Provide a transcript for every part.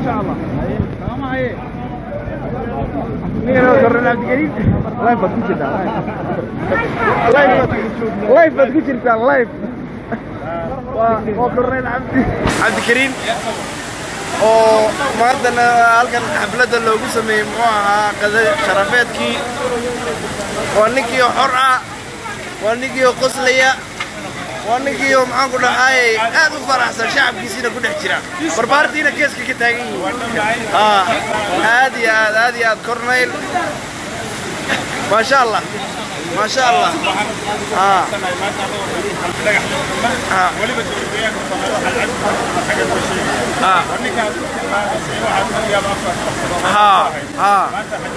شاء الله سلام عليكم مين هو كورنيل عبد الكريم لايف بad ku jirtaa لايف bad ku jirtaa لايف waa waa كورنيل cabdi cabdikariim oo maantana halkan xafladda loogu sameeyey muxuu ahaa qada sharafeedkii waa ninkii oo xor ah waa ninkii oo qoslaya waa ninkii oo maxaan ku dhahaayey aad u faraxsan shacabkiisiina ku dhex jira barbaartiina geeska ka taagan yihiin aa aad iyo aad aad iyo aad corneyl maasha allah maasha allah aa aa ها ها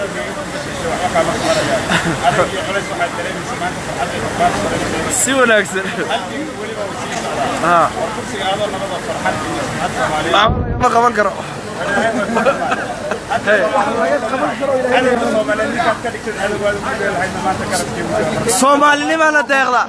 si wanaagsan ها ma qaban karo soomaalinimana deeqda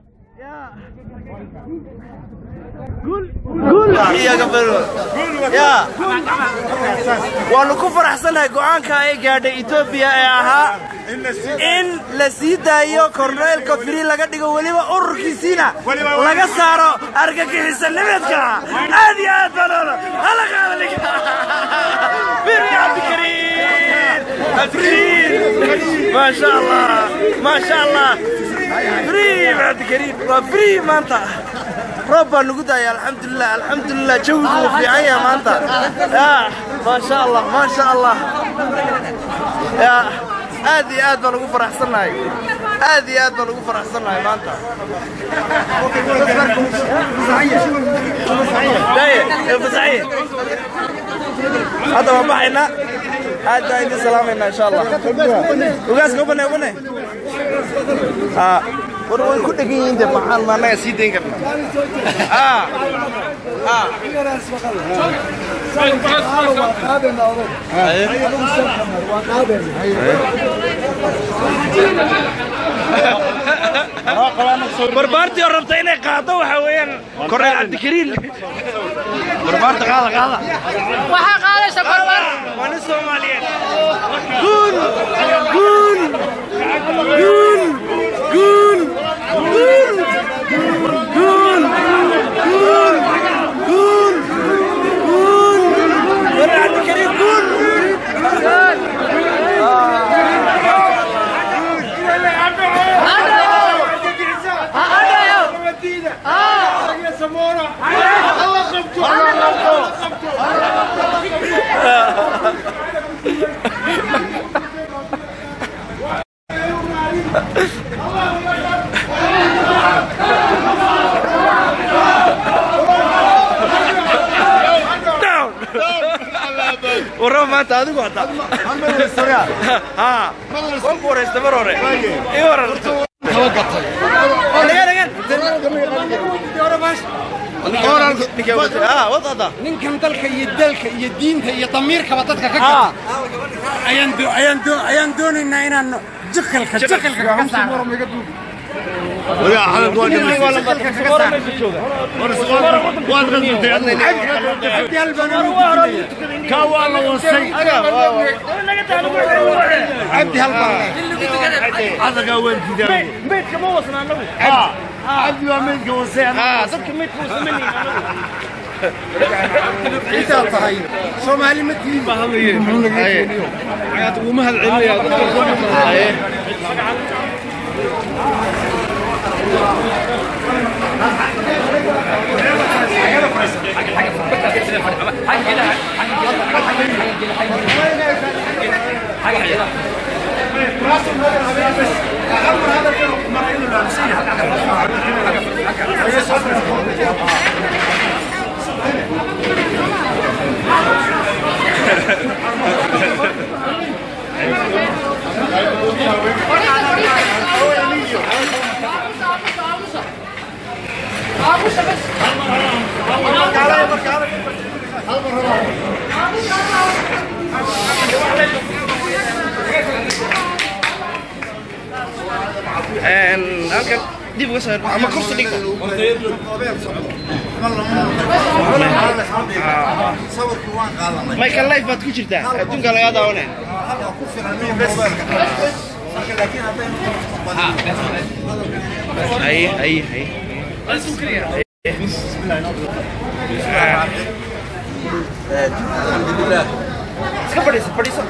ya waanu ku faraxsanahay go'aanka ay gaadhay etoobiya ee ahaa in la sii daayo korneylka firi laga dhigo weliba ururkiisiina laga saaro argagixisanimadka aad iyo aad baan hala qaadalik firi cabdikariim cabdikariim maasha allah maasha allah firi cabdikariim waa firi maanta roob baa nugu daaya alxamdulilah alxamdulilah jawigu wuu fiican yaha maanta ya maasha allah maasha allah ya aad iyo aad baan ugu faraxsannahay aad iyo aad baan ugu faraxsannahay maanta daye fasaxiye hadda waan baxaynaa aad baan idin salaamaynaa insha allah ugaaska ubane ubane war way ku dhegan yihiin de maxaan ma annaga sii dayn karna ah ah barbaartii oo rabta inay qaado waxa weeyaan korneel cabdikariin barbaarta qaada qaada waxaa qaadaysa barbar waa nin soomaaliyeed guul guul guul guul guul guul guul guul guul korneel cabdikariin guul warraba maanta adigu hadda haa waan ku waraysta mar hore ii waran ninkan dalka iyo dalka iyo diinta iyo damiirkaba dadka ka gata ayaan do- ayaan do- ayaan doonaynaa inaan jikalka jikalka kaga saaro abdiyaal baan ugu gudbinaya cabdi hal baan intaa tahay soomaali ma tihin halkan dib uga soo ama kursi dhigta sawirkii waan qaadanay michael life baad ku jirtaa adduunka lagaa daawanaya halkaa ku filan marka laakiin haddaynu haye haye haye alxamdulilah iska fadhiisa fadhiisa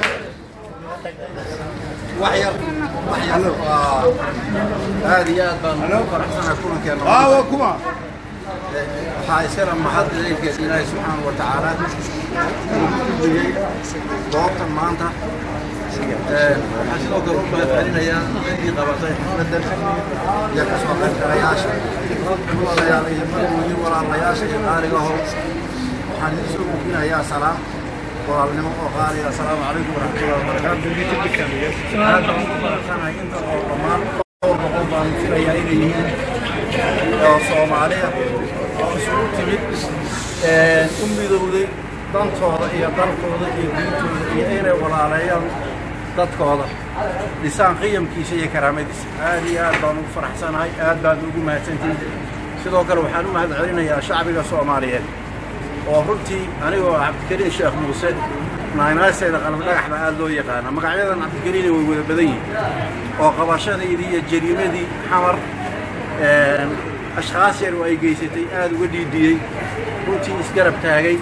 wax yar wax yar waa aad iyo aad baan ugu faraxsanahay kulankeena waxaa iskana mahad ilaykeed ilaahay subxaana wa tacaala uu dhigay goobtan maanta waxaan sidoo kale u mahadcelinayaa ciddii qabatay xafladan iyo ka soo qaybgalayaasha walaalayaal iyo marweyne walaalayaasha iyo qaaligaho waxaan idin soo gudbinayaa salaam walaalnimo oo qaaliga asalaamu calaykum waraxmatullahi wabarakaatu aad baan ugu faraxsanahay inta oo dhammaan dhowr boqol baan filayaa inay yihiin oo soomaaliya oo isugu timid u midowday dantooda iyo dalkooda iyo diintooda iyo inay walaaleeyaan dadkooda dhisaan qiyamkiisa iyo karaamadiisa aad iyo aad baan ugu faraxsanahay aad baad ugu mahadsantihin sidoo kale waxaan u mahad celinayaa shacbiga soomaaliyeed oo runtii anigoo cabdikariin sheekh muuse naynaaseeda qalab dhagaxda aad loo yaqaana magacyadan cabdikariina way wada badan yihiin oo qabashadaydii iyo jariimadii xamar ashkhaas yar oo ay geysatay aad uga dhiidhiyey runtii isgarab taagay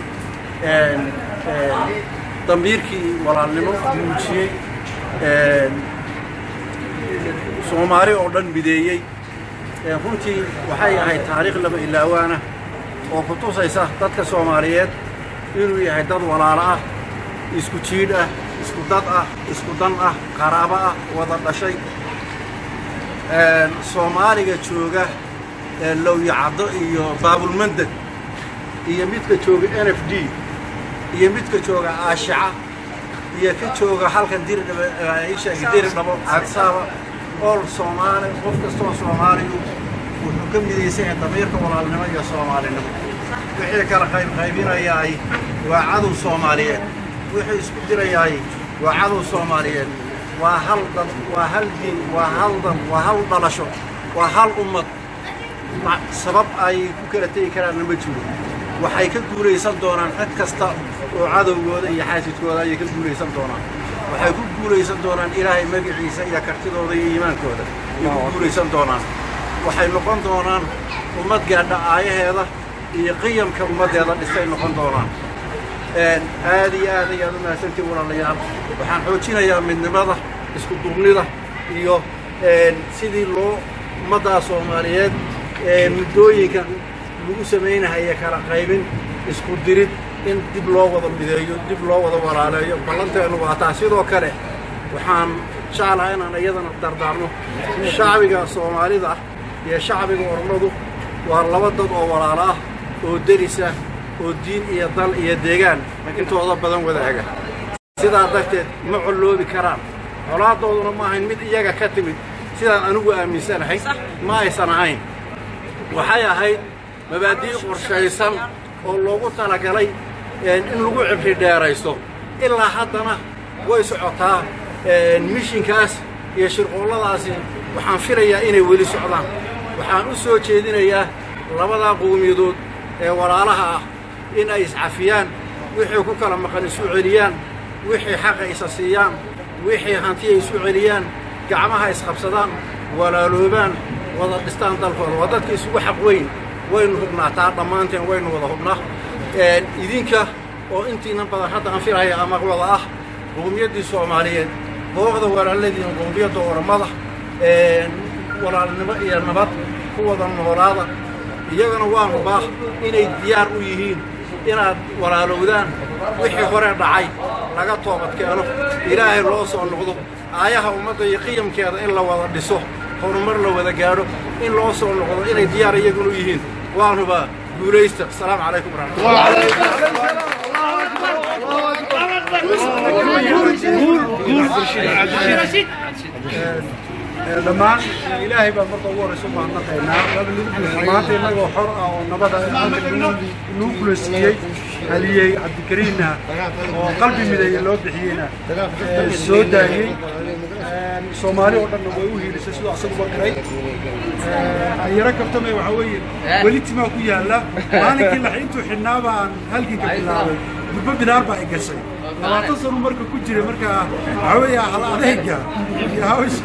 dambiirkii walaalnimo muujiyey soomaali oo dhan mideeyey runtii waxay ahayd taariikh lama ilaawaana oo ku tusaysa dadka soomaaliyeed inuu yahay dad walaalo ah isku jiidh ah isku dad ah isku dan ah qaraabo ah wada dhashay soomaaliga jooga lowyacaddo iyo baabulmandad iyo midka jooga n f d iyo midka jooga aashica iyo ka jooga halkan diridhab diridhabo cadsaaba ool soomaali qof kastoo soomaaliyu wuxuu ka midaysan yahay damiirka walaalnimo iyo soomaalinimo wixii kala qaybqaybinayaay waa cadow soomaaliyeed wixii isku dirayaay waa cadow soomaaliyeed waa hal dad waa hal diin waa hal dan waa hal dhalasho waa hal ummad sabab ay ku kala tegi karaanna ma jiro waxay ka guulaysan doonaan cid kasta oo cadowgooda iyo xaasidkooda ayay ka guulaysan doonaan waxay ku guulaysan doonaan ilaahay magaciisa iyo kartidooda iyo iimaankooda ayay ku guulaysan doonaan waxay noqon doonaan ummad gaadha aayaheeda iyo qiyamka ummaddeeda dhisay noqon doonaan aad iyo aad ayaad u mahadsantii walaalayaal waxaan xoojinayaa midnimada isku duubnida iyo sidii loo ummaddaa soomaaliyeed muddooyinka lagu samaynahaya kala qaybin isku dirid in dib loo wada mideeyo dib loo wada walaaleeyo ballanteennu waa taa sidoo kale waxaan jeclaha inaan iyadana dardaarno shacbiga soomaalida iyo shacbiga ormadu waa laba dad oo walaalo ah oo derisa oo diin iyo dal iyo deegaan intooda badan wadaaga sidaa darteed ma colloobi karaan colaadooduna ma ahayn mid iyaga ka timid sidaan anigu aaminsanahay ma aysan ahayn waxay ahayd mabaadii qorshaysan oo loogu talagalay in lagu cibri dheeraysto ilaa haddana way socotaa mishinkaas iyo shirqoolladaasi waxaan filayaa inay weli socdaan waxaan u soo jeedinayaa labadaa qowmiyadood ee walaalaha ah in ay iscafiyaan wixii ku kala maqan isu celiyaan wixii xaqa isa siiyaan wixii hantiya isu celiyaan gacmaha isqabsadaan walaaloobaan wada dhistaan dalkooda waa dadka isugu xaq weyn waynu hubnaa taa dhammaanteen waynu wada hubnaa idinka oo intiina badan hadda aan filaya ama wada ah qowmiyaddii soomaaliyeed booqda walaaladiina qowmiyadda ormada walaalnimo iyo nabad ku wada noolaada iyagana waan hubaa inay diyaar u yihiin inaad walaalowdaan wixii hore dhacay laga toobadkeeno ilaahay loo soo noqdo aayaha ummadda iyo qiyamkeeda in la wada dhiso horumar la wada gaadho in loo soo noqdo inay diyaar iyaguna u yihiin waan hubaa guulaysta asalaamu calaykum waraxmatullahi dhammaan ilaahay baa marka ugu horeysa mahadnaqaynaa maanta innagoo xor ah oo nabada nuu kula siiyey haliyey cabdikariinna oo qalbi mideeye loo bixiyeyna soo daayey soomaali oo dhanna way u hiilisay siduu asaguba garay ayaro kabtamay waxaa weeye weli timaa ku yaalla maalinkii lax intuu xidhnaa baan halginka bilaabay durbo bilaar baa i gashay labaatan sanu marka ku jiray marka waxaa weeye hal adeyga iyo hawsha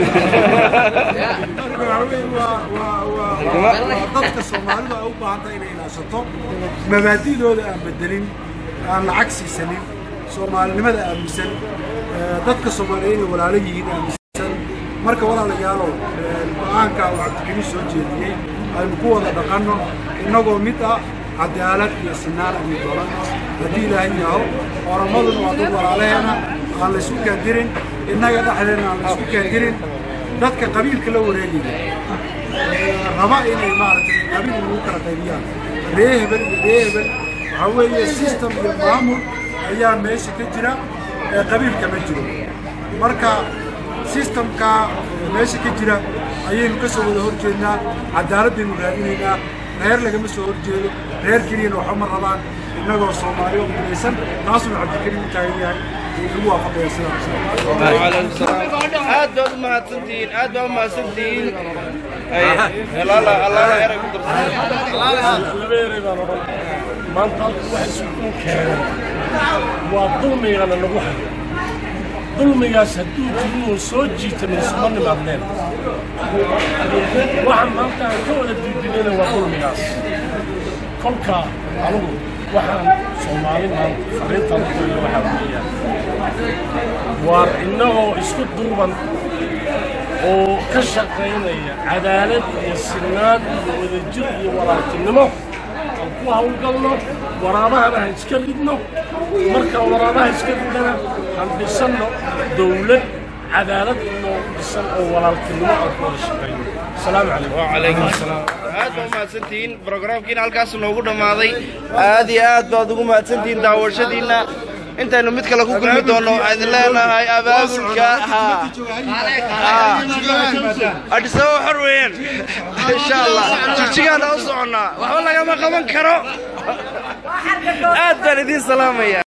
marka waxaa weeye waa waa waa waa dadka soomaalidu ay u baahan tahay inay ilaashato mabaadidooda aan bedelin aan lacag siisanin soomaalinimada aaminsan dadka soomaaliyeed inay walaalo yihiin aaminsan marka walaalayaalow go-aanka uu cabdikariim soo jeediyey aynu ku wada dhaqanno innagoo mid ah cadaalad iyo sinaan aynu dolanno haddii ilaahay yaho oramaduna waa dad walaalaheena aan laysku kaandirin innaga dhexdeena aan laysku kaandirin dadka qabiilka la wareegaya raba inay maaragtay qabiil lagu kala qaybiyaan ree hebel iyo ree hebel waxaa weeye system iyo maamul ayaa meesha ka jira ee qabiilka ma jiro marka systemka meesha ka jira ayaynu ka soo wada horjeednaa cadaaladaynu raadinaynaa reer lagama soo horjeedo reer keliyana waxba ma rabaan innagoo soomaali oo midaysan taasuna cabdikariim u taagan yahay lagu waafaqaya sidaas aad baad u mahadsantihiin aad baad u mahadsantihiin allaala allaala erey ku maanta halka waxa isugu keenay waa dulmigana nagu hayo dulmigaas hadduu jirin oo soo jiita minsuma nimaadneen waxaan maanta aan ka wada diidinayna waa dulmigaas kolka anugu waxaan soomaali maanta fariintaan u dirayo waxaa weeyaan waar innagoo isku duuban oo ka shaqaynaya cadaalad iyo sinaan iyo wadajir iyo walaaltinimo aan ku hawlgalno waraabahana han iska ridno markaan waraabaha iska ridnana han dhisanno dawlad cadaalad inoo dhisan oo walaaltinimo aan ku wada shaqayno asalaamu calaykum وعليكم السلام aad baa umahadsantihiin brograamkiina halkaas noogu dhammaaday aad iyo aad baad ugu mahadsantihiin daawashadiinna intaynu mid kale ku kulmi doonno idin leenahay abaabulka ha adhisaba xor weeyaan insha allah jigjigaana u soconnaa waxba lagama qaban karo aad baan idiin salaamaya